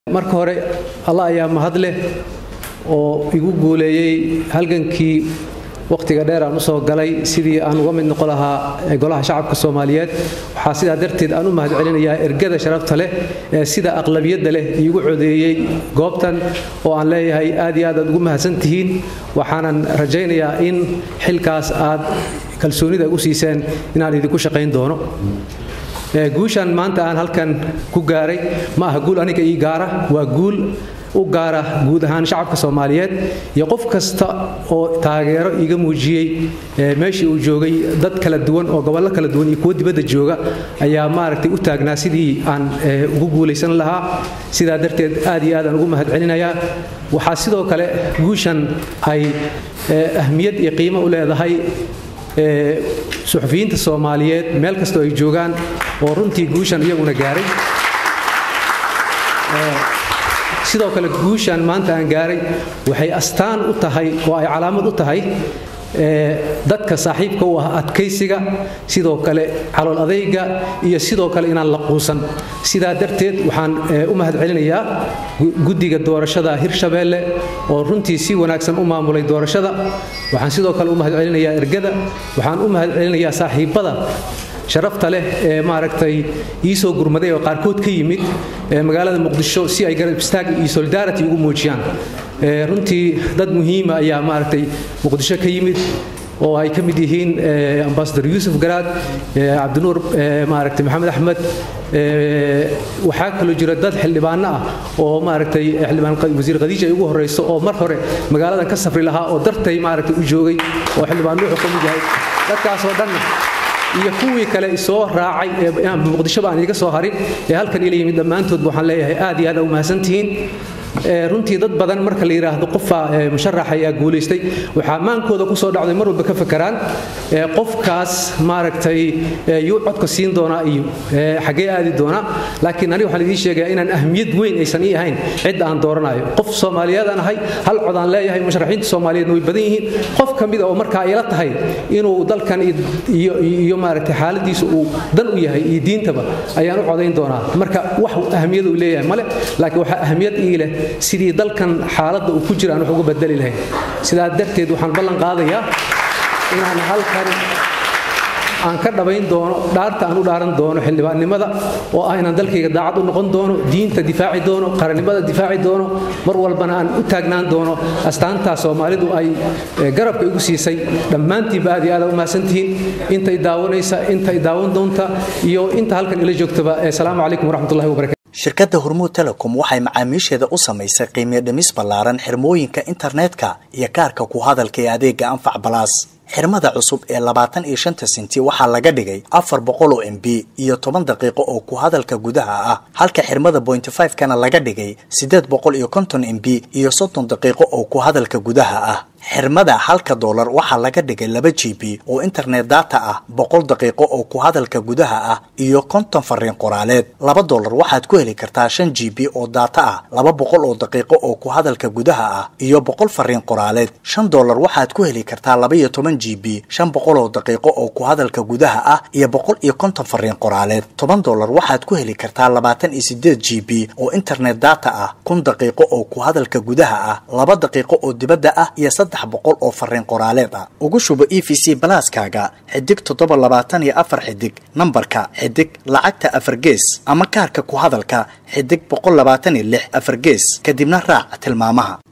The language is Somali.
marka hore allah ayaa mahad leh oo igu guuleeyey halgankii wakhtiga dheer aan usoo galay sidii aan uga mid noqon lahaa golaha shacabka soomaaliyeed waxaa sidaa darteed aan u mahad celinayaa ergada sharafta leh ee sida aqlabiyadda leh iigu codeeyey goobtan oo aan leeyahay aad iyo aad aad ugu mahadsan tihiin waxaanan rajaynayaa in xilkaas aad kalsoonida u siiseen inaan idinku shaqayn doono guushan maanta aan halkan ku gaaray ma aha guul aniga ii gaara waa guul u gaara guud ahaan shacabka soomaaliyeed iyo qof kasta oo taageero iiga muujiyey meeshii uu joogay dad kala duwan oo gobollo kala duwan iyo kuwo dibadda jooga ayaa maaragtay u taagnaa sidii aan ugu guulaysan lahaa sidaa darteed aad iyo aad aan ugu mahad celinayaa waxaa sidoo kale guushan ay ahmiyad iyo qiimo u leedahay suxufiyiinta soomaaliyeed meel kastoo ay joogaan oo runtii guushan iyaguna gaaray sidoo kale guushan maanta aan gaaray waxay astaan u tahay oo ay calaamad u tahay dadka saaxiibka u ah adkaysiga sidoo kale calool adayga iyo sidoo kale inaan la quusan sidaa darteed waxaan u mahad celinayaa guddiga doorashada hirshabeelle oo runtii si wanaagsan u maamulay doorashada waxaan sidoo kale u mahad celinayaa ergada waxaan u mahad celinayaa saaxiibbada sharafta leh ee maaragtay ii soo gurmaday oo qaarkood ka yimid magaalada muqdisho si ay garab istaag iyo solidarity ugu muujiyaan runtii dad muhiima ayaa maaragtay muqdisho ka yimid oo ay ka mid yihiin ambasador yuusuf garaad cabdinuur maaragtay maxamed axmed waxaa kaloo jira dad xildhibaano ah oo maaragtay xildhibaan wasiir khadiija ay ugu horeyso oo mar hore magaaladan ka safri lahaa oo dartay maaragtay u joogay oo xildhibaan nuuxu ka mid yahay dadkaasoo dhanna iyo kuwii kale soo raacay ee muqdishoba aan iga soo harin ee halkan ila yimid dhammaantoodba waxaan leeyahay aad iyo aad u mahadsantihiin runtii dad badan marka la yidhaahdo qofa musharax ayaa guulaystay waxaa maankooda ku soo dhacday mar walba ka fakaraan qofkaas maaragtay yuu codka siin doonaa iyo xaggee aadi doonaa laakiin aniga waxaan idiin sheegayaa inaan ahmiyad weyn aysan ii ahayn cidda aan dooranayo qof soomaaliyeedaan ahay hal cod aan leeyahay musharaxiinta soomaaliyeedna way badan yihiin qof ka mid a oo markaa ila tahay inuu dalkan iyo maaragtay xaaladiisa uu dan u yahay iyo diintaba ayaan u codayn doonaa marka wax ahmiyad uu leeyahay male laakiin waxaa ahmiyad ii leh sidii dalkan xaaladda uu ku jira aan wax uga bedeli lahayn sidaa darteed waxaan ballan qaadayaa inaan halkan aan ka dhabayn doono dhaarta aan u dhaaran doono xildhibaannimada oo ah inaan dalkayga daacad u noqon doono diinta difaaci doono qarannimada difaaci doono mar walbana aan u taagnaan doono astaantaa soomaalidu ay garabka igu siisay dhammaantiinba aad iyo aad u mahadsantihiin intay daawanaysa intay daawan doonta iyo inta halkan ila joogtaba asalaamu calaykum waraxmatullahi wabarakatu shirkadda hormuud telecom waxay macaamiisheeda u samaysay qiimiyo dhimis ballaaran xirmooyinka internetka iyo kaarka ku hadalka ee adeega anfac balaas xirmada cusub ee labaatan iyo shanta senti waxaa laga dhigay afar boqol oo m b iyo toban daqiiqo oo ku hadalka gudaha ah halka xirmada bointy five kana laga dhigay siddeed boqol iyo konton m b iyo soddon daqiiqo oo ku hadalka gudaha ah xirmada halka doolar waxaa laga dhigay laba g b oo internet data ah boqol daqiiqo oo ku hadalka gudaha ah iyo konton fariin qoraaleed laba doolar waxaad ku heli kartaa shan g b oo data ah laba boqol oo daqiiqo oo ku hadalka gudaha ah iyo boqol fariin qoraaleed shan doolar waxaad ku heli kartaa laba iyo toban g b shan boqol oo daqiiqo oo ku hadalka gudaha ah iyo boqol iyo konton fariin qoraaleed toban doolar waxaad ku heli kartaa labaatan iyo sideed g b oo internet data ah kun daqiiqo oo ku hadalka gudaha ah laba daqiiqo oo dibadda ah iyo boqol oo fariin qoraaleed ah ugu shubo e v c balaaskaaga xidig toddoba labaatan iyo afar xidig nambarka xidig lacagta afar gees ama kaarka ku hadalka xidig boqol labaatan iyo lix afar gees kadibna raac tilmaamaha